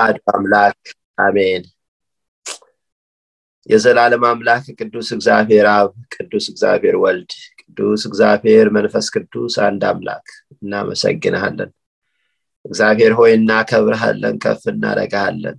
አሐዱ አምላክ አሜን የዘላለም አምላክ ቅዱስ እግዚአብሔር አብ ቅዱስ እግዚአብሔር ወልድ ቅዱስ እግዚአብሔር መንፈስ ቅዱስ አንድ አምላክ እናመሰግንሃለን እግዚአብሔር ሆይ እናከብርሃለን ከፍ እናረጋሃለን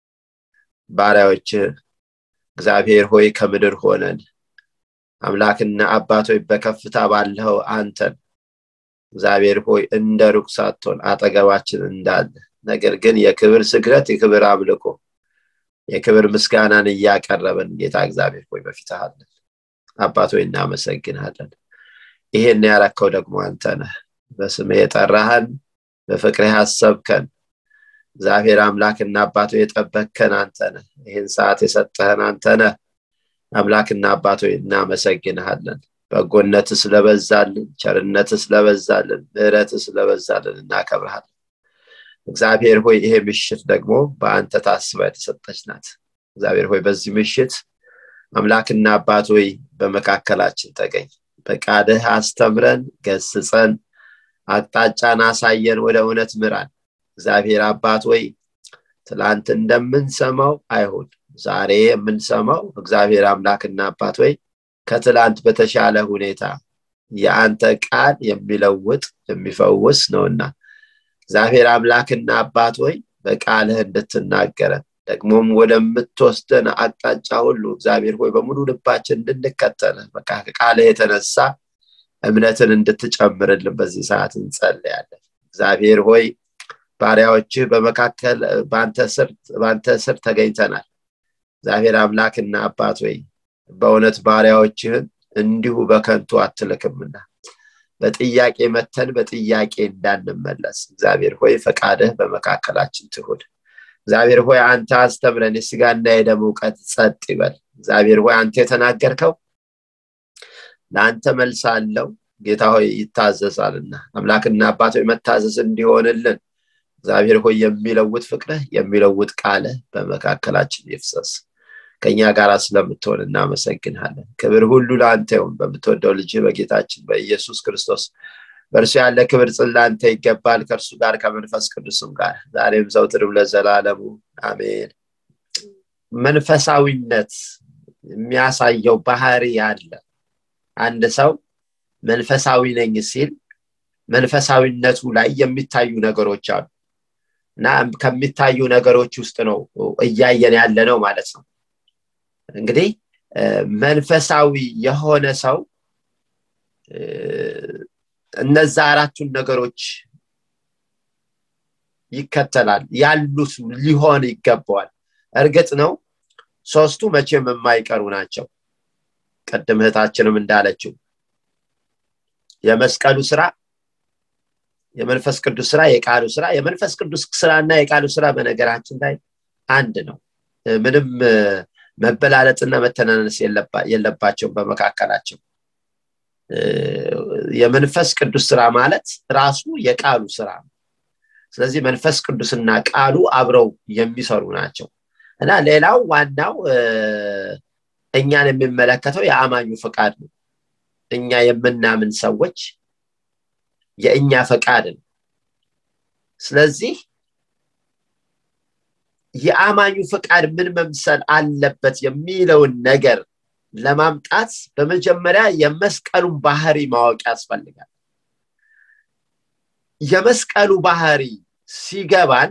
ባሪያዎች እግዚአብሔር ሆይ ከምድር ሆነን አምላክና አባቶች በከፍታ ባለው አንተን እግዚአብሔር ሆይ እንደ ሩቅ ሳትሆን አጠገባችን እንዳለ ነገር ግን የክብር ስግረት የክብር አምልኮ የክብር ምስጋናን እያቀረበን ጌታ እግዚአብሔር ሆይ በፊትሃለን አባት ሆይ እናመሰግናለን ይሄን ያረከው ደግሞ አንተ ነህ በስም የጠራህን በፍቅር ያሰብከን እግዚአብሔር አምላክና አባቶ የጠበከን አንተ ነህ ይህን ሰዓት የሰጠህን አንተ ነህ አምላክና አባቶ እናመሰግንሃለን በጎነት ስለበዛልን ቸርነት ስለበዛልን ምህረት ስለበዛልን እናከብርሃለን እግዚአብሔር ሆይ ይሄ ምሽት ደግሞ በአንተ ታስባ የተሰጠች ናት እግዚአብሔር ሆይ በዚህ ምሽት አምላክና አባት ሆይ በመካከላችን ተገኝ በቃድህ አስተምረን ገስጸን አቅጣጫን አሳየን ወደ እውነት ምራን እግዚአብሔር አባት ወይ ትላንት እንደምንሰማው አይሁን ዛሬ የምንሰማው እግዚአብሔር አምላክና አባት ወይ ከትላንት በተሻለ ሁኔታ የአንተ ቃል የሚለውጥ የሚፈውስ ነውና እግዚአብሔር አምላክና አባት ወይ በቃልህ እንድትናገረን ደግሞም ወደምትወስደን አቅጣጫ ሁሉ እግዚአብሔር ሆይ በሙሉ ልባችን እንድንከተል በቃ ከቃልህ የተነሳ እምነትን እንድትጨምርልን በዚህ ሰዓት እንጸልያለን እግዚአብሔር ሆይ ባሪያዎችህ በመካከል በአንተ ስር ተገኝተናል እግዚአብሔር አምላክና አባት ወይ በእውነት ባሪያዎችህን እንዲሁ በከንቱ አትልክምና በጥያቄ መተን በጥያቄ እንዳንመለስ እግዚአብሔር ሆይ ፈቃድህ በመካከላችን ትሁድ እግዚአብሔር ሆይ አንተ አስተምረን የስጋና የደም እውቀት ጸጥ ይበል እግዚአብሔር ሆይ አንተ የተናገርከው ለአንተ መልስ አለው ጌታ ሆይ ይታዘዛልና አምላክና አባት ሆይ መታዘዝ እንዲሆንልን እግዚአብሔር ሆይ የሚለውጥ ፍቅርህ የሚለውጥ ቃልህ በመካከላችን ይፍሰስ ከኛ ጋር ስለምትሆን እናመሰግንሃለን ክብር ሁሉ ለአንተ ይሁን በምትወደው ልጅ በጌታችን በኢየሱስ ክርስቶስ በእርሱ ያለ ክብር ጽላንተ ይገባል ከእርሱ ጋር ከመንፈስ ቅዱስም ጋር ዛሬም ዘውትርም ለዘላለሙ አሜን መንፈሳዊነት የሚያሳየው ባህሪ አለ አንድ ሰው መንፈሳዊ ነኝ ሲል መንፈሳዊነቱ ላይ የሚታዩ ነገሮች አሉ እና ከሚታዩ ነገሮች ውስጥ ነው እያየን ያለ ነው ማለት ነው እንግዲህ መንፈሳዊ የሆነ ሰው እነዛ አራቱን ነገሮች ይከተላል ያሉት ሊሆን ይገባዋል እርግጥ ነው ሶስቱ መቼም የማይቀሩ ናቸው ቅድም እህታችንም እንዳለችው የመስቀሉ ስራ የመንፈስ ቅዱስ ስራ የቃሉ ስራ የመንፈስ ቅዱስ ስራና የቃሉ ስራ በነገራችን ላይ አንድ ነው ምንም መበላለጥና መተናነስ የለባቸውም በመካከላቸው የመንፈስ ቅዱስ ስራ ማለት ራሱ የቃሉ ስራ ነው ስለዚህ መንፈስ ቅዱስና ቃሉ አብረው የሚሰሩ ናቸው እና ሌላው ዋናው እኛን የሚመለከተው የአማኙ ፈቃድ ነው እኛ የምናምን ሰዎች የእኛ ፈቃድ ነው ስለዚህ የአማኙ ፈቃድ ምን መምሰል አለበት የሚለውን ነገር ለማምጣት በመጀመሪያ የመስቀሉን ባህሪ ማወቅ ያስፈልጋል የመስቀሉ ባህሪ ሲገባን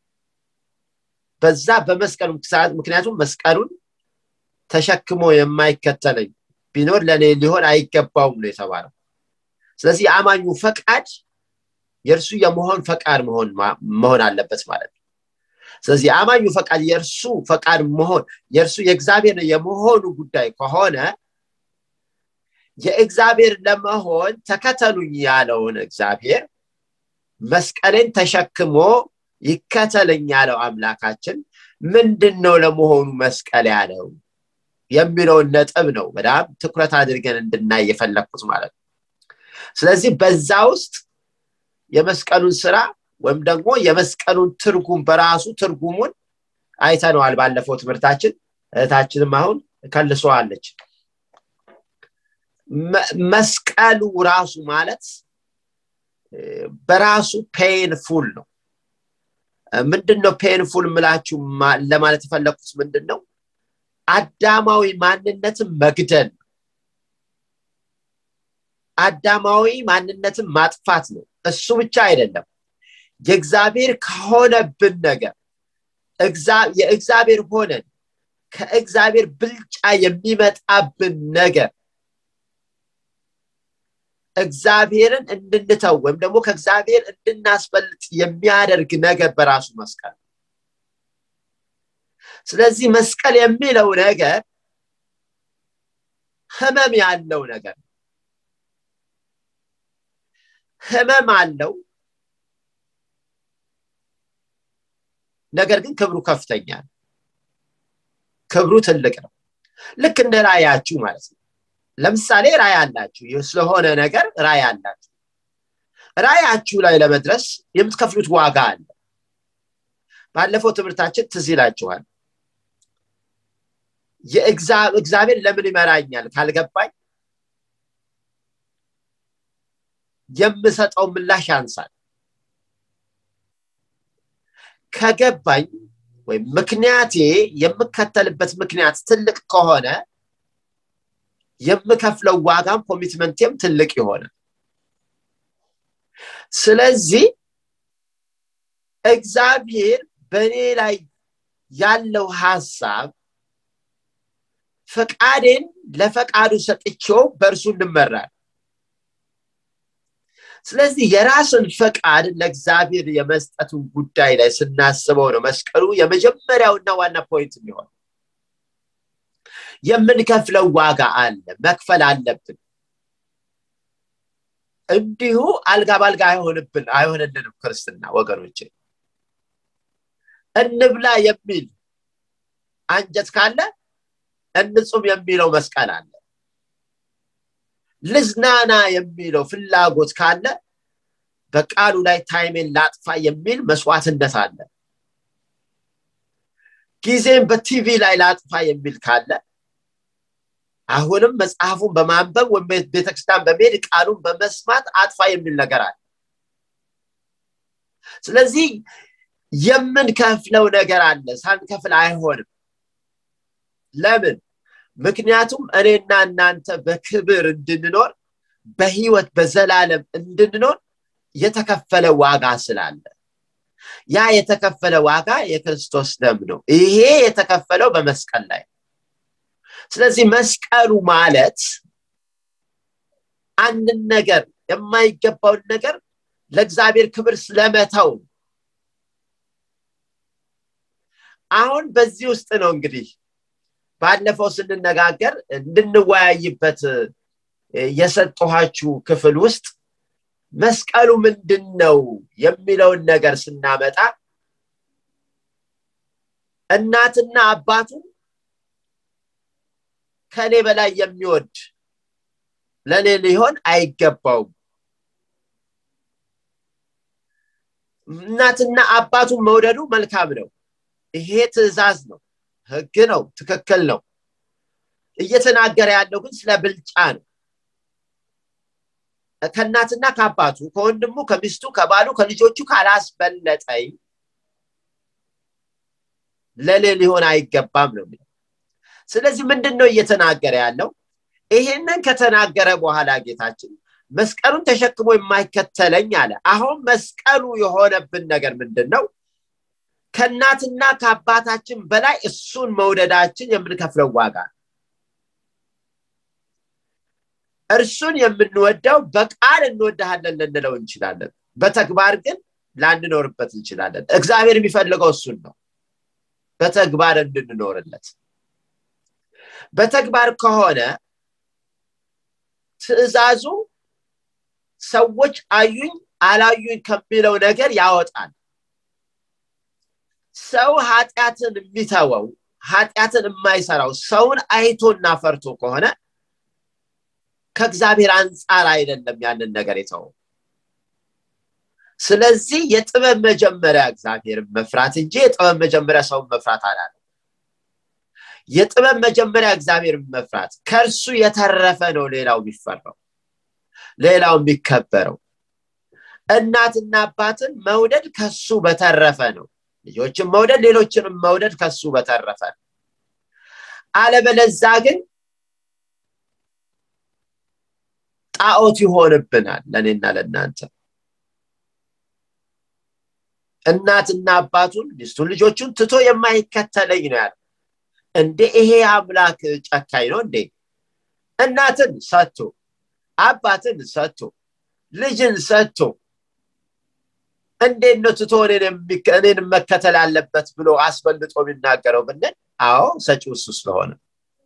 በዛ በመስቀሉ ምክንያቱም መስቀሉን ተሸክሞ የማይከተለኝ ቢኖር ለእኔ ሊሆን አይገባውም ነው የተባለው ስለዚህ የአማኙ ፈቃድ የእርሱ የመሆን ፈቃድ መሆን አለበት ማለት ነው ስለዚህ የአማኙ ፈቃድ የእርሱ ፈቃድ መሆን የእርሱ የእግዚአብሔር የመሆኑ ጉዳይ ከሆነ የእግዚአብሔር ለመሆን ተከተሉኝ ያለውን እግዚአብሔር መስቀሌን ተሸክሞ ይከተለኝ ያለው አምላካችን ምንድን ነው ለመሆኑ መስቀል ያለው የሚለውን ነጥብ ነው በጣም ትኩረት አድርገን እንድናይ የፈለግኩት ማለት ነው ስለዚህ በዛ ውስጥ የመስቀሉን ስራ ወይም ደግሞ የመስቀሉን ትርጉም በራሱ ትርጉሙን አይተነዋል ባለፈው ትምህርታችን እህታችንም አሁን ከልሰዋለች መስቀሉ ራሱ ማለት በራሱ ፔንፉል ነው ምንድን ነው ፔንፉል ምላችሁ ለማለት የፈለግኩት ምንድን ነው አዳማዊ ማንነትን መግደል አዳማዊ ማንነትን ማጥፋት ነው እሱ ብቻ አይደለም የእግዚአብሔር ከሆነብን ነገር የእግዚአብሔር ሆነን ከእግዚአብሔር ብልጫ የሚመጣብን ነገር እግዚአብሔርን እንድንተው ወይም ደግሞ ከእግዚአብሔር እንድናስበልጥ የሚያደርግ ነገር በራሱ መስቀል ስለዚህ መስቀል የሚለው ነገር ህመም ያለው ነገር ህመም አለው ነገር ግን ክብሩ ከፍተኛ ነው ክብሩ ትልቅ ነው ልክ እንደ ራያችሁ ማለት ነው ለምሳሌ ራይ አላችሁ ስለሆነ ነገር ራይ አላችሁ ራያችሁ ላይ ለመድረስ የምትከፍሉት ዋጋ አለ ባለፈው ትምህርታችን ትዝ ይላችኋል እግዚአብሔር ለምን ይመራኛል ካልገባኝ የምሰጠው ምላሽ ያንሳል ከገባኝ ወይም ምክንያቴ የምከተልበት ምክንያት ትልቅ ከሆነ የምከፍለው ዋጋም ኮሚትመንቴም ትልቅ የሆነ ስለዚህ እግዚአብሔር በእኔ ላይ ያለው ሀሳብ ፈቃዴን ለፈቃዱ ሰጥቼው በእርሱ እንመራል ስለዚህ የራስን ፈቃድ ለእግዚአብሔር የመስጠቱን ጉዳይ ላይ ስናስበው ነው መስቀሉ የመጀመሪያውና ዋና ፖይንት የሚሆን የምንከፍለው ዋጋ አለ መክፈል አለብን እንዲሁ አልጋ ባልጋ አይሆንብን አይሆንልንም ክርስትና ወገኖች እንብላ የሚል አንጀት ካለ እንጹም የሚለው መስቀል አለ ልዝናና የሚለው ፍላጎት ካለ በቃሉ ላይ ታይሜን ላጥፋ የሚል መስዋዕትነት አለ ጊዜን በቲቪ ላይ ላጥፋ የሚል ካለ አሁንም መጽሐፉን በማንበብ ወይም ቤተክርስቲያን በመሄድ ቃሉን በመስማት አጥፋ የሚል ነገር አለ ስለዚህ የምንከፍለው ነገር አለ ሳንከፍል አይሆንም ለምን ምክንያቱም እኔና እናንተ በክብር እንድንኖር በህይወት በዘላለም እንድንኖር የተከፈለ ዋጋ ስላለ ያ የተከፈለ ዋጋ የክርስቶስ ደም ነው ይሄ የተከፈለው በመስቀል ላይ ስለዚህ መስቀሉ ማለት አንድን ነገር የማይገባውን ነገር ለእግዚአብሔር ክብር ስለመተው አሁን በዚህ ውስጥ ነው እንግዲህ ባለፈው ስንነጋገር እንድንወያይበት የሰጠኋችሁ ክፍል ውስጥ መስቀሉ ምንድን ነው የሚለውን ነገር ስናመጣ እናትና አባቱ ከኔ በላይ የሚወድ ለእኔ ሊሆን አይገባውም እናትና አባቱን መውደዱ መልካም ነው ይሄ ትእዛዝ ነው ህግ ነው ትክክል ነው እየተናገረ ያለው ግን ስለ ብልጫ ነው ከእናትና ከአባቱ ከወንድሙ ከሚስቱ ከባሉ ከልጆቹ ካላስበለጠኝ ለሌ ሊሆን አይገባም ነው የሚለው ስለዚህ ምንድን ነው እየተናገረ ያለው ይሄንን ከተናገረ በኋላ ጌታችን መስቀሉን ተሸክሞ የማይከተለኝ አለ አሁን መስቀሉ የሆነብን ነገር ምንድን ነው ከእናትና ከአባታችን በላይ እሱን መውደዳችን የምንከፍለው ዋጋ እርሱን የምንወደው በቃል እንወድሃለን ልንለው እንችላለን በተግባር ግን ላንኖርበት እንችላለን እግዚአብሔር የሚፈልገው እሱን ነው በተግባር እንድንኖርለት በተግባር ከሆነ ትእዛዙ ሰዎች አዩኝ አላዩኝ ከሚለው ነገር ያወጣል ሰው ኃጢአትን የሚተወው ኃጢአትን የማይሰራው ሰውን አይቶና ፈርቶ ከሆነ ከእግዚአብሔር አንጻር አይደለም ያንን ነገር የተወው ስለዚህ የጥበብ መጀመሪያ እግዚአብሔርን መፍራት እንጂ የጥበብ መጀመሪያ ሰውን መፍራት አላለ የጥበብ መጀመሪያ እግዚአብሔርን መፍራት ከእርሱ የተረፈ ነው ሌላው የሚፈራው ሌላው የሚከበረው እናትና አባትን መውደድ ከሱ በተረፈ ነው ልጆችን መውደድ ሌሎችንም መውደድ ከሱ በተረፈ አለበለዛ ግን ጣዖት ይሆንብናል ለእኔና ለእናንተ እናትና አባቱን ሚስቱን ልጆቹን ትቶ የማይከተለኝ ነው ያለ እንዴ ይሄ አምላክ ጨካኝ ነው እንዴ እናትን ሰጥቶ አባትን ሰጥቶ ልጅን ሰጥቶ እንዴት ነው ትቶ እኔን መከተል አለበት ብሎ አስበልጦ የሚናገረው ብንል አዎ ሰጪው እሱ ስለሆነ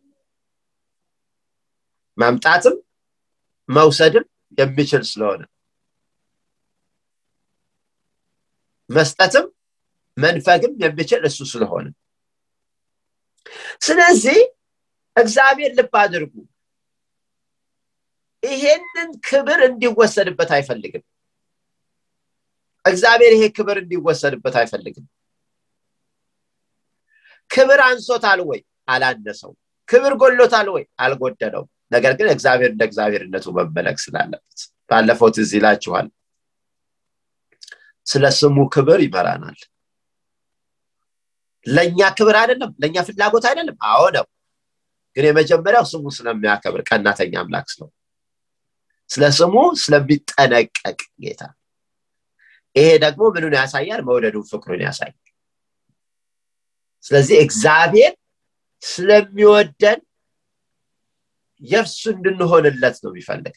መምጣትም መውሰድም የሚችል ስለሆነ መስጠትም መንፈግም የሚችል እሱ ስለሆነ ስለዚህ እግዚአብሔር ልብ አድርጉ ይሄንን ክብር እንዲወሰድበት አይፈልግም እግዚአብሔር ይሄ ክብር እንዲወሰድበት አይፈልግም ክብር አንሶታል ወይ አላነሰው ክብር ጎሎታል ወይ አልጎደለው ነገር ግን እግዚአብሔር እንደ እግዚአብሔርነቱ መመለክ ስላለበት ባለፈው ትዝ ይላችኋል ስለ ስሙ ክብር ይመራናል ለእኛ ክብር አይደለም ለእኛ ፍላጎት አይደለም አዎ ነው ግን የመጀመሪያው ስሙ ስለሚያከብር ቀናተኛ አምላክ ስለው ስለ ስሙ ስለሚጠነቀቅ ጌታ ይሄ ደግሞ ምኑን ያሳያል መውደዱን ፍቅሩን ያሳያል ስለዚህ እግዚአብሔር ስለሚወደን የእርሱ እንድንሆንለት ነው የሚፈልግ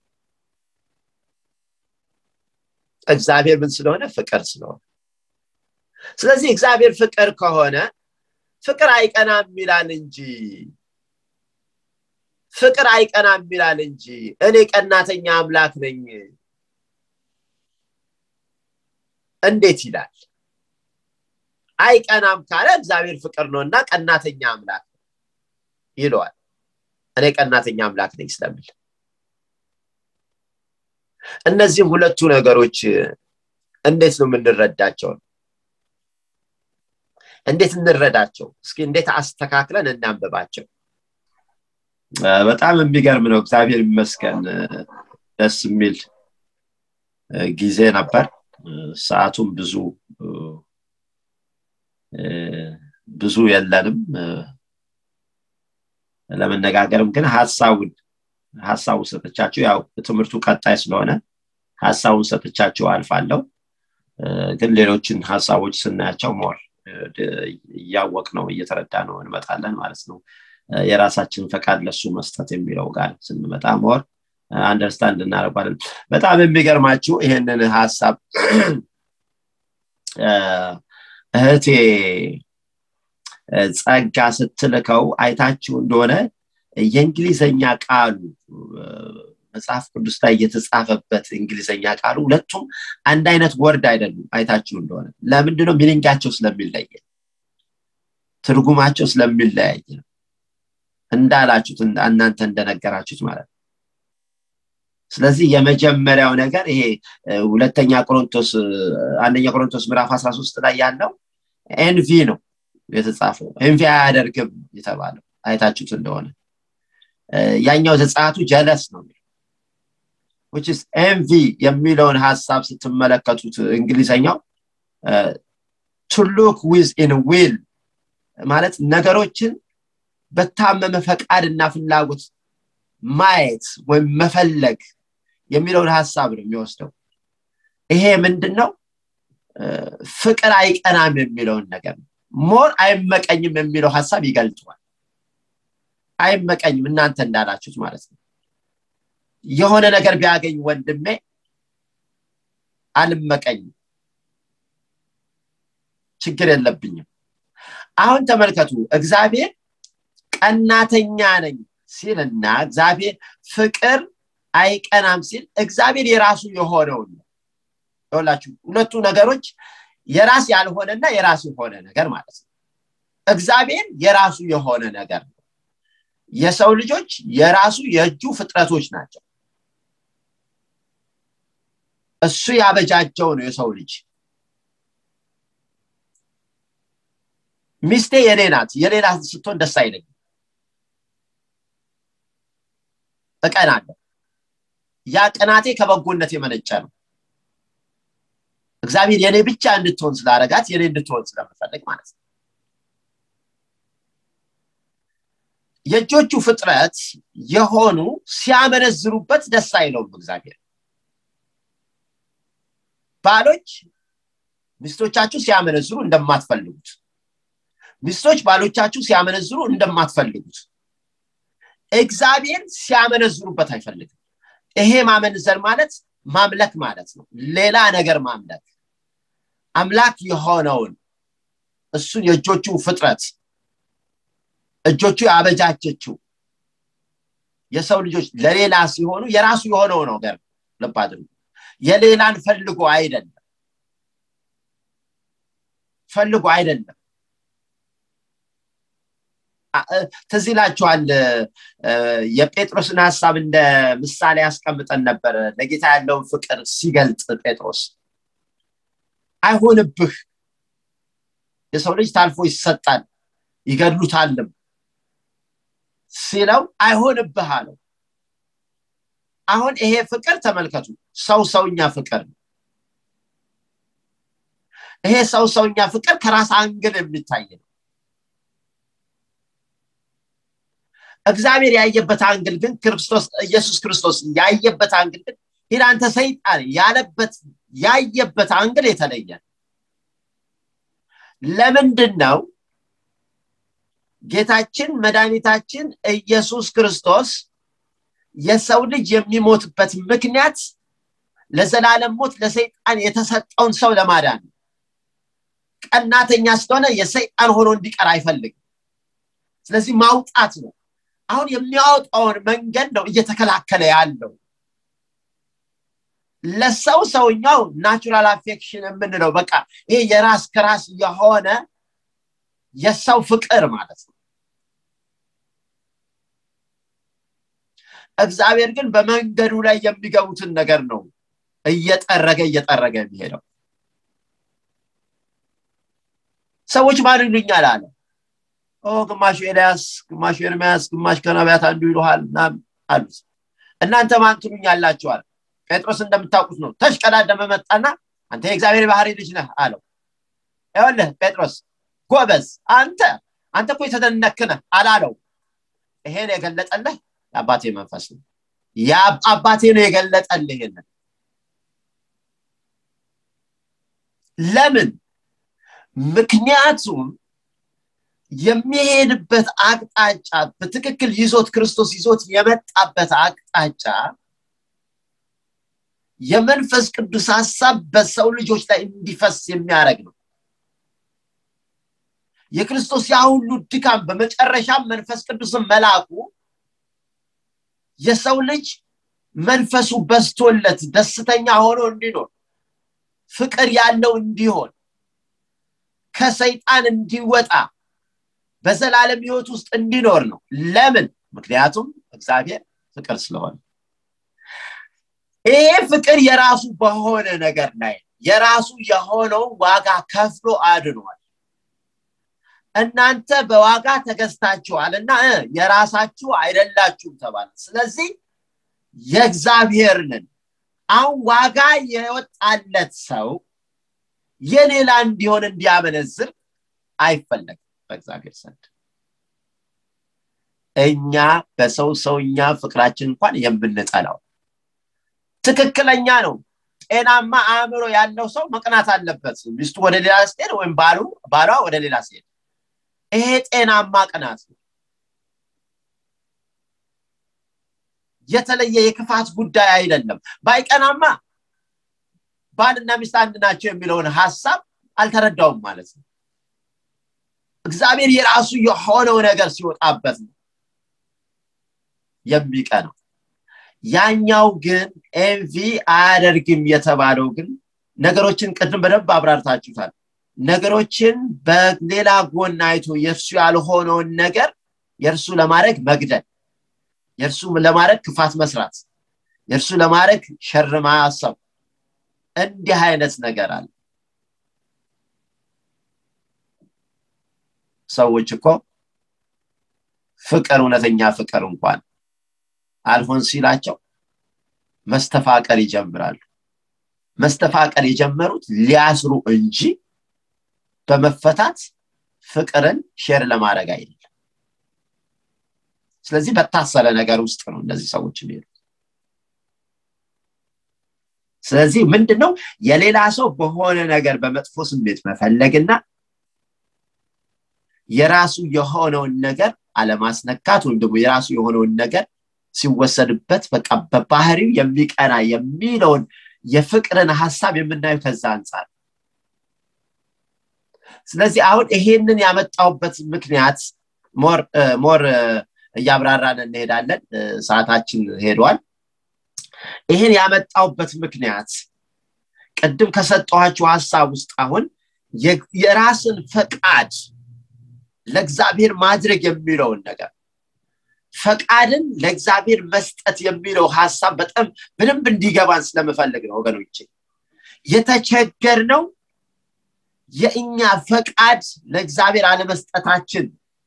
እግዚአብሔር ምን ስለሆነ ፍቅር ስለሆነ ስለዚህ እግዚአብሔር ፍቅር ከሆነ ፍቅር አይቀናም ይላል እንጂ ፍቅር አይቀናም ይላል እንጂ እኔ ቀናተኛ አምላክ ነኝ እንዴት ይላል አይቀናም ካለ እግዚአብሔር ፍቅር ነው እና ቀናተኛ አምላክ ይለዋል እኔ ቀናተኛ አምላክ ነኝ ስለሚል እነዚህም ሁለቱ ነገሮች እንዴት ነው የምንረዳቸው እንዴት እንረዳቸው እስኪ እንዴት አስተካክለን እናንብባቸው በጣም የሚገርም ነው እግዚአብሔር ይመስገን ደስ የሚል ጊዜ ነበር ሰዓቱም ብዙ ብዙ የለንም ለመነጋገርም ግን ሀሳቡን ሀሳቡን ሰጥቻቸው ያው ትምህርቱ ቀጣይ ስለሆነ ሀሳቡን ሰጥቻቸው አልፋለው ግን ሌሎችን ሀሳቦች ስናያቸው ሞር እያወቅ ነው እየተረዳ ነው እንመጣለን ማለት ነው የራሳችን ፈቃድ ለሱ መስጠት የሚለው ጋር ስንመጣ ሞር አንደርስታንድ እናደርጓለን በጣም የሚገርማችሁ ይህንን ሀሳብ እህቴ ጸጋ ስትልከው አይታችሁ እንደሆነ የእንግሊዘኛ ቃሉ መጽሐፍ ቅዱስ ላይ የተጻፈበት እንግሊዘኛ ቃሉ ሁለቱም አንድ አይነት ወርድ አይደሉም አይታችሁ እንደሆነ ለምንድነው ሚኒንጋቸው ስለሚለየ ትርጉማቸው ስለሚለያየ ነው እንዳላችሁት እናንተ እንደነገራችሁት ማለት ነው ስለዚህ የመጀመሪያው ነገር ይሄ ሁለተኛ ቆሮንቶስ አንደኛ ቆሮንቶስ ምዕራፍ 13 ላይ ያለው ኤንቪ ነው የተጻፈው ኤንቪ አያደርግም የተባለው አይታችሁት እንደሆነ ያኛው ዘጻቱ ጀለስ ነው which ኤንቪ የሚለውን ሀሳብ ስትመለከቱት እንግሊዘኛው ቱ ሉክ ዊዝ ኢን ዊል ማለት ነገሮችን በታመመ ፈቃድና ፍላጎት ማየት ወይም መፈለግ የሚለውን ሀሳብ ነው የሚወስደው ይሄ ምንድን ነው ፍቅር አይቀናም የሚለውን ነገር ነው ሞር አይመቀኝም የሚለው ሀሳብ ይገልጠዋል አይመቀኝም እናንተ እንዳላችሁት ማለት ነው የሆነ ነገር ቢያገኝ ወንድሜ አልመቀኝም ችግር የለብኝም አሁን ተመልከቱ እግዚአብሔር ቀናተኛ ነኝ ሲልና እግዚአብሔር ፍቅር አይቀናም ሲል እግዚአብሔር የራሱ የሆነውን ነው ይላችሁ ሁለቱ ነገሮች የራስ ያልሆነና የራሱ የሆነ ነገር ማለት ነው እግዚአብሔር የራሱ የሆነ ነገር ነው የሰው ልጆች የራሱ የእጁ ፍጥረቶች ናቸው እሱ ያበጃጀው ነው የሰው ልጅ ሚስቴ የኔ ናት የሌላ ስትሆን ደስ አይለኝም እቀናለሁ ያ ቅናቴ ከበጎነት የመነጨ ነው እግዚአብሔር የኔ ብቻ እንድትሆን ስላረጋት የኔ እንድትሆን ስለምፈልግ ማለት ነው የእጆቹ ፍጥረት የሆኑ ሲያመነዝሩበት ደስ አይለውም እግዚአብሔር ባሎች ሚስቶቻችሁ ሲያመነዝሩ እንደማትፈልጉት ሚስቶች ባሎቻችሁ ሲያመነዝሩ እንደማትፈልጉት እግዚአብሔር ሲያመነዝሩበት አይፈልግም ይሄ ማመንዘር ማለት ማምለክ ማለት ነው ሌላ ነገር ማምለክ አምላክ የሆነውን እሱን የእጆቹ ፍጥረት እጆቹ ያበጃጀችው የሰው ልጆች ለሌላ ሲሆኑ የራሱ የሆነው ነገር ልብ አድርጉ የሌላን ፈልጎ አይደለም ፈልጎ አይደለም ትዝ ይላችኋል የጴጥሮስን ሀሳብ እንደ ምሳሌ ያስቀምጠን ነበር ለጌታ ያለውን ፍቅር ሲገልጥ ጴጥሮስ አይሆንብህ የሰው ልጅ ታልፎ ይሰጣል ይገድሉታልም ሲለው አይሆንብህ አለው አሁን ይሄ ፍቅር ተመልከቱ ሰው ሰውኛ ፍቅር ነው ይሄ ሰው ሰውኛ ፍቅር ከራስ አንግል የሚታይ ነው እግዚአብሔር ያየበት አንግል ግን ክርስቶስ ኢየሱስ ክርስቶስ ያየበት አንግል ግን ሂድ አንተ ሰይጣን ያለበት ያየበት አንግል የተለየ ለምንድን ነው ጌታችን መድኃኒታችን ኢየሱስ ክርስቶስ የሰው ልጅ የሚሞትበት ምክንያት ለዘላለም ሞት ለሰይጣን የተሰጠውን ሰው ለማዳን ቀናተኛ ስለሆነ የሰይጣን ሆኖ እንዲቀር አይፈልግም ስለዚህ ማውጣት ነው አሁን የሚያወጣውን መንገድ ነው እየተከላከለ ያለው ለሰው ሰውኛው ናቹራል አፌክሽን የምንለው በቃ ይሄ የራስ ከራስ የሆነ የሰው ፍቅር ማለት ነው እግዚአብሔር ግን በመንገዱ ላይ የሚገቡትን ነገር ነው እየጠረገ እየጠረገ የሚሄደው ሰዎች ማን ይሉኛል አለ ግማሹ ኤልያስ ግማሹ ኤርሚያስ ግማሽ ከነቢያት አንዱ ይሉሃል አሉት እናንተ ማን ትሉኛላችኋል ጴጥሮስ እንደምታውቁት ነው ተሽቀዳደመ መጣና አንተ የእግዚአብሔር ባህሪ ልጅ ነህ አለው ይወልህ ጴጥሮስ ጎበዝ አንተ አንተ እኮ የተደነክነ አላለው ይሄን የገለጠልህ የአባቴ መንፈስ ነው አባቴ ነው የገለጠልህ ይህንን ለምን ምክንያቱም የሚሄድበት አቅጣጫ በትክክል ይዞት ክርስቶስ ይዞት የመጣበት አቅጣጫ የመንፈስ ቅዱስ ሀሳብ በሰው ልጆች ላይ እንዲፈስ የሚያደርግ ነው የክርስቶስ ያ ሁሉ ድካም በመጨረሻም መንፈስ ቅዱስን መላኩ የሰው ልጅ መንፈሱ በስቶለት ደስተኛ ሆኖ እንዲኖር ፍቅር ያለው እንዲሆን ከሰይጣን እንዲወጣ በዘላለም ህይወት ውስጥ እንዲኖር ነው ለምን ምክንያቱም እግዚአብሔር ፍቅር ስለሆነ ይሄ ፍቅር የራሱ በሆነ ነገር ላይ የራሱ የሆነው ዋጋ ከፍሎ አድኗል እናንተ በዋጋ ተገዝታችኋል እና የራሳችሁ አይደላችሁም ተባለ ስለዚህ የእግዚአብሔርንን አሁን ዋጋ የወጣለት ሰው የሌላ እንዲሆን እንዲያመነዝር አይፈለግም በእግዚአብሔር ዘንድ እኛ በሰው ሰውኛ ፍቅራችን እንኳን የምንጠላው ትክክለኛ ነው ጤናማ አእምሮ ያለው ሰው መቅናት አለበት ሚስቱ ወደ ሌላ ስትሄድ ወይም ባሉ ባሏ ወደ ሌላ ሲሄድ ይሄ ጤናማ ቅናት ነው የተለየ የክፋት ጉዳይ አይደለም ባይቀናማ ባልና ሚስት አንድ ናቸው የሚለውን ሀሳብ አልተረዳውም ማለት ነው እግዚአብሔር የራሱ የሆነው ነገር ሲወጣበት ነው የሚቀነው ያኛው ግን ኤንቪ አያደርግም የተባለው ግን ነገሮችን ቅድም በደንብ አብራርታችሁታል ነገሮችን በሌላ ጎን አይቶ የእርሱ ያልሆነውን ነገር የእርሱ ለማድረግ መግደል የእርሱ ለማድረግ ክፋት መስራት የእርሱ ለማድረግ ሸር ማሰብ እንዲህ አይነት ነገር አለ ሰዎች እኮ ፍቅር እውነተኛ ፍቅር እንኳን አልሆን ሲላቸው መስተፋቀር ይጀምራሉ መስተፋቀር የጀመሩት ሊያስሩ እንጂ በመፈታት ፍቅርን ሼር ለማድረግ አይደለም ስለዚህ በታሰረ ነገር ውስጥ ነው እነዚህ ሰዎች የሚሄዱት ስለዚህ ምንድነው የሌላ ሰው በሆነ ነገር በመጥፎ ስሜት መፈለግና የራሱ የሆነውን ነገር አለማስነካት ወይም ደግሞ የራሱ የሆነውን ነገር ሲወሰድበት በቃ በባህሪው የሚቀና የሚለውን የፍቅርን ሀሳብ የምናየው ከዛ አንጻር ስለዚህ አሁን ይሄንን ያመጣውበት ምክንያት ሞር እያብራራን እንሄዳለን ሰዓታችን ሄዷል ይህን ያመጣውበት ምክንያት ቅድም ከሰጠኋችሁ ሀሳብ ውስጥ አሁን የራስን ፈቃድ ለእግዚአብሔር ማድረግ የሚለውን ነገር ፈቃድን ለእግዚአብሔር መስጠት የሚለው ሀሳብ በጣም በደንብ እንዲገባን ስለምፈልግ ነው ወገኖቼ የተቸገር ነው የእኛ ፈቃድ ለእግዚአብሔር አለመስጠታችን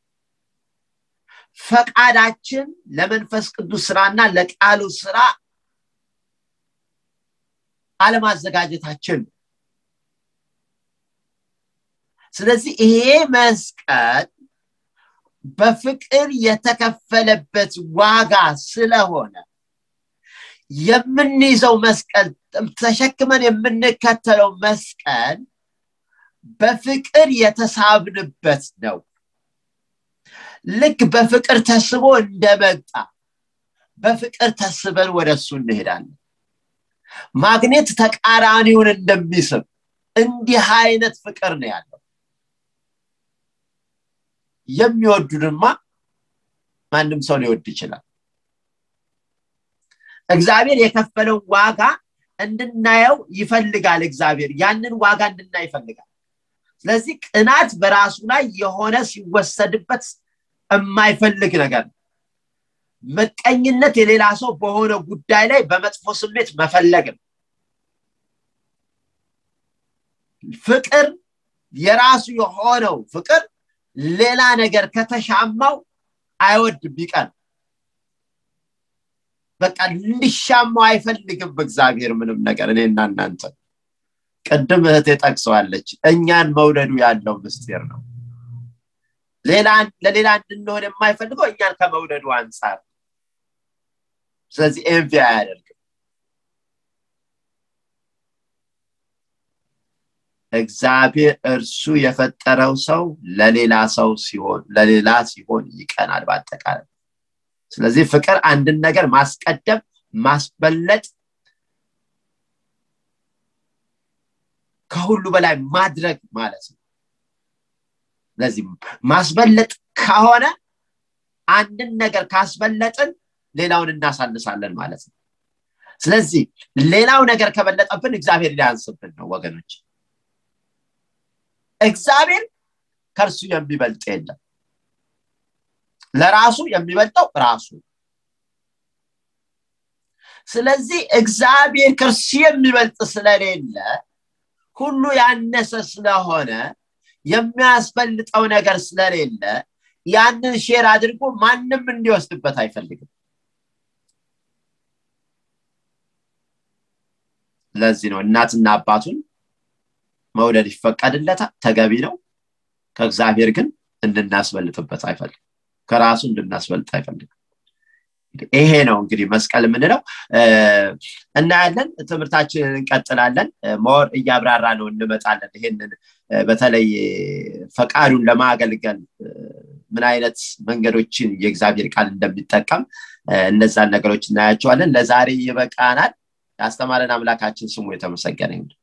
ፈቃዳችን ለመንፈስ ቅዱስ ስራና ለቃሉ ስራ አለማዘጋጀታችን ስለዚህ ይሄ መስቀል በፍቅር የተከፈለበት ዋጋ ስለሆነ የምንይዘው መስቀል ተሸክመን የምንከተለው መስቀል በፍቅር የተሳብንበት ነው ልክ በፍቅር ተስቦ እንደመጣ በፍቅር ተስበን ወደ እሱ እንሄዳለን ማግኔት ተቃራኒውን እንደሚስብ እንዲህ አይነት ፍቅር ነው ያለው የሚወዱንማ ማንም ሰው ሊወድ ይችላል እግዚአብሔር የከፈለው ዋጋ እንድናየው ይፈልጋል እግዚአብሔር ያንን ዋጋ እንድናይ ይፈልጋል ስለዚህ ቅናት በራሱ ላይ የሆነ ሲወሰድበት የማይፈልግ ነገር ነው መቀኝነት የሌላ ሰው በሆነ ጉዳይ ላይ በመጥፎ ስሜት መፈለግ ነው ፍቅር የራሱ የሆነው ፍቅር ሌላ ነገር ከተሻማው አይወድም ይቀር በቃ እንዲሻማው አይፈልግም በእግዚአብሔር ምንም ነገር እኔና እናንተ ቅድም እህቴ ጠቅሰዋለች እኛን መውደዱ ያለው ምስጢር ነው ለሌላ እንድንሆን የማይፈልገው እኛን ከመውደዱ አንጻር ስለዚህ ኤንቪ አያደርግም እግዚአብሔር እርሱ የፈጠረው ሰው ለሌላ ሰው ሲሆን ለሌላ ሲሆን ይቀናል በአጠቃላይ ስለዚህ ፍቅር አንድን ነገር ማስቀደም ማስበለጥ ከሁሉ በላይ ማድረግ ማለት ነው ስለዚህ ማስበለጥ ከሆነ አንድን ነገር ካስበለጥን ሌላውን እናሳንሳለን ማለት ነው ስለዚህ ሌላው ነገር ከበለጠብን እግዚአብሔር ሊያንስብን ነው ወገኖች እግዚአብሔር ከእርሱ የሚበልጥ የለም ለራሱ የሚበልጠው ራሱ ስለዚህ እግዚአብሔር ከእርሱ የሚበልጥ ስለሌለ ሁሉ ያነሰ ስለሆነ የሚያስበልጠው ነገር ስለሌለ ያንን ሼር አድርጎ ማንም እንዲወስድበት አይፈልግም ለዚህ ነው እናትና አባቱን መውደድ ይፈቀድለታል ተገቢ ነው ከእግዚአብሔር ግን እንድናስበልጥበት አይፈልግም ከራሱ እንድናስበልጥ አይፈልግም ይሄ ነው እንግዲህ መስቀል የምንለው እናያለን ትምህርታችንን እንቀጥላለን ሞር እያብራራ ነው እንመጣለን ይሄንን በተለይ ፈቃዱን ለማገልገል ምን አይነት መንገዶችን የእግዚአብሔር ቃል እንደሚጠቀም እነዛን ነገሮች እናያቸዋለን ለዛሬ ይበቃናል ያስተማረን አምላካችን ስሙ የተመሰገነ ይሁን